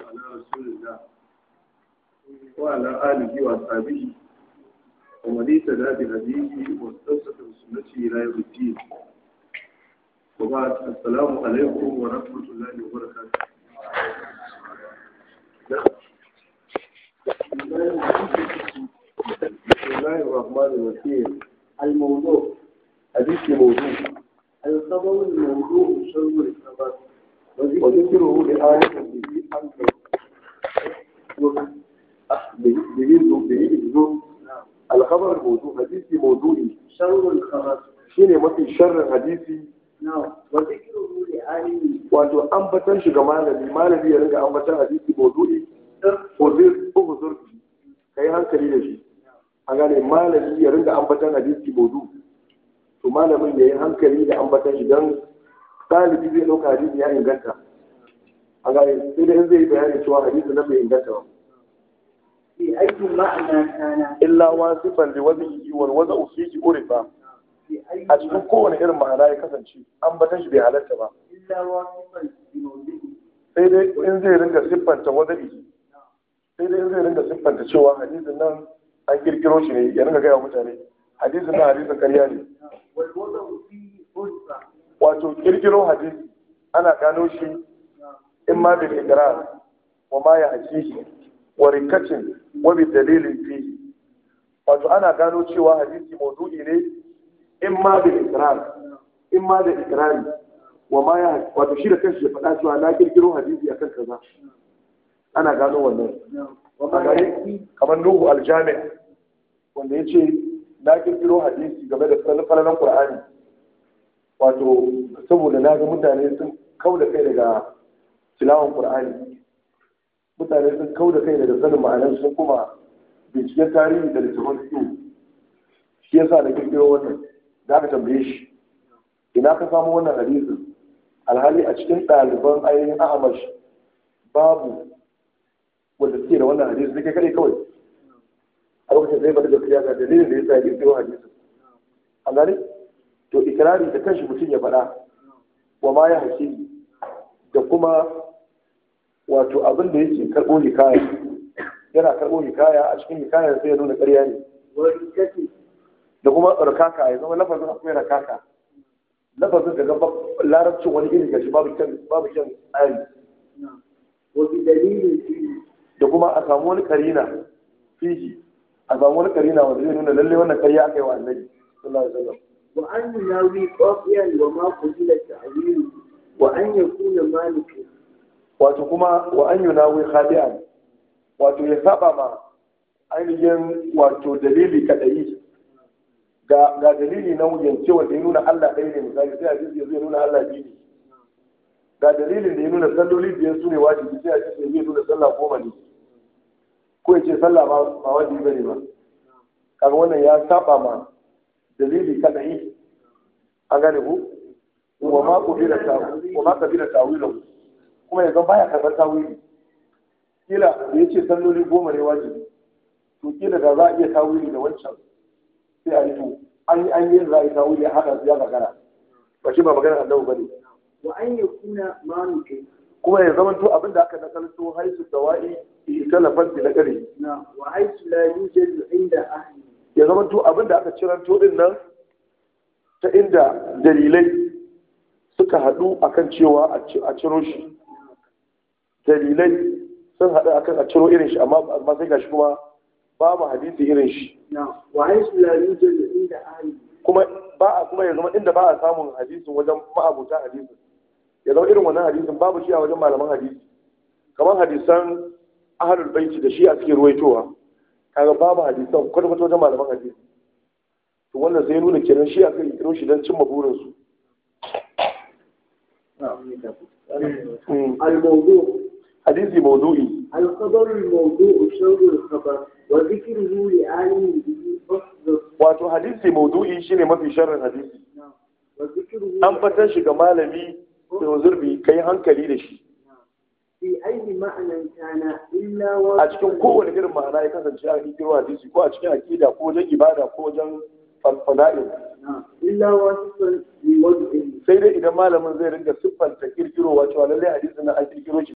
على رسول الله وعلى آله وأصحابه ومن اهتدى بهديه واستمسك بسنته إلى يوم الدين وبعد السلام عليكم ورحمة الله وبركاته بسم الله الرحمن الرحيم الموضوع حديث موضوع الخبر الموضوع شر الخبر وذكره لآية به أنكر به به الخبر الموضوع حديث موضوعي شر الخبر shine mafi sharrin hadisi نعم وذكره لآله wato ambatan shi ga malami malami ya ringa ambatan hadisi maudu'i uzur uzur kai hankali da shi a gane malami ya ringa ambatan hadisi maudu to malamin ya yi hankali da ambatan shi don ɗalibi zai ɗauka hadisi ya inganta a gane sai da in zai yi bayani cewa hadisi nan bai inganta ba في أي معنى كان illa wasifan li wazihi wal waza'u fihi urifa في أي a cikin kowane irin ma'ana ya kasance ambatan shi bai halatta ba إلا واصفا بموضوعه sai dai in zai ringa siffanta waza'i sai dai in zai ringa siffanta cewa hadisin nan an kirkiro shi ne ya ringa gaya wa mutane hadisin nan hadisin karya ne والوضع فيه فرصة wato kirkiro hadisi ana gano shi in ma bil ikrar wa ma ya hakihi wa rikatin wa bi dalilin fihi wato ana gano cewa hadisi maudu'i ne in ma bil ikrar in ma da ikrari wa ma ya wato shi da kanshi ya faɗa cewa na kirkiro hadisi akan kaza ana gano wannan a وما gare يأتي kamar nuhu aljami wanda ya ce na kirkiro hadisi game da falalan qur'ani wato saboda na ga mutane sun kau da kai daga tilawan qur'ani mutane sun kau da kai daga sanin ma'anar sun kuma binciken tarihi da littafin fiƙo shi yasa na kirkiro wannan da aka tambaye shi ina ka samu wannan hadisin alhali a cikin ɗaliban ainihin ahmash babu wanda suke da wannan hadisi sai kai kadai kawai a lokacin zai bada gaskiya ga dalilin da ya sa ya kirkiro hadisin an gane to ikirari da kanshi mutum ya faɗa wa ma ya hakiki da kuma wato abin da yake karɓo hikaya yana karɓo hikaya a cikin hikayar sai ya nuna ƙarya ne وركته da kuma rakaka ya zama lafazin akwai rakaka lafazin da gaba larabcin wani iri gashi babu kyan babu kyan tsari نعم وبدليل فيه da kuma a samu wani karina fiji a samu wani karina wanda zai nuna lalle wannan karya aka yi wa annabi sallallahu alaihi wasallam وأن يناوي قافيا وما قبل تعويله وأن يكون مالكا wato kuma wa an yunawi khadi'an wato ya saba ma ainihin wato dalili kadai ga ga dalili na wuyance wanda ya nuna Allah ɗaya ne misali sai hadisi ya zai nuna Allah biyu ne ga dalilin da ya nuna salloli biyar su ne wajibi sai hadisi ya zai nuna sallah goma ne ko ya ce sallah ba ba wajibi bane ba kaga wannan ya saba ma dalili kadai an gane ku wa ma qabila ta wa ma qabila tawilu kuma yanzu baya karɓar tawili kila da yace salloli goma ne wajibi to kila da za a iya tawili da wancan sai a yi to an yi an yi za a yi tawili a haɗa su ya magana ba shi ba magana annabi bane وأن يكون مالكا kuma ya zama to abin da aka nakalto haisu dawa'i italafan bi naqari نعم وحيث لا يوجد عند أهله ya zama to abin da aka ciranto din nan ta inda dalilai suka haɗu akan cewa a ci- a ciro shi dalilai sun haɗu akan a ciro irin shi amma amma sai gashi kuma babu hadisi irin shi نعم وحيث لا يوجد عند أهله kuma ba a kuma ya zama inda ba a samun hadisin wajen ma'abuta hadisin ya zama irin wannan hadisin babu shi a wajen malaman hadisi kamar hadisan ahlul baiti da shi a cikin ruwaitowa kaga babu hadisan kwata kwata wajen malaman hadisi to wannan sai nuna kenan shi a kai kiro shi don cimma burinsu الموضوع hadisi maudu'i الخبر الموضوع شر الخبر وذكره لعالم به فصل wato hadisi maudu'i shine mafi sharrin hadisi نعم وذكره an fatan shi ga malami da zurbi kai hankali da shi في أي معنى كان إلا a واحد cikin kowane irin ma'ana ya kasance a cikin hadisi ko a cikin aqida ko wajen ibada ko wajen fada'il نعم إلا واصفا بوضعه sai dai idan malamin zai ringa siffanta kirkirowa cewa lallai hadisin nan an kirkiro shi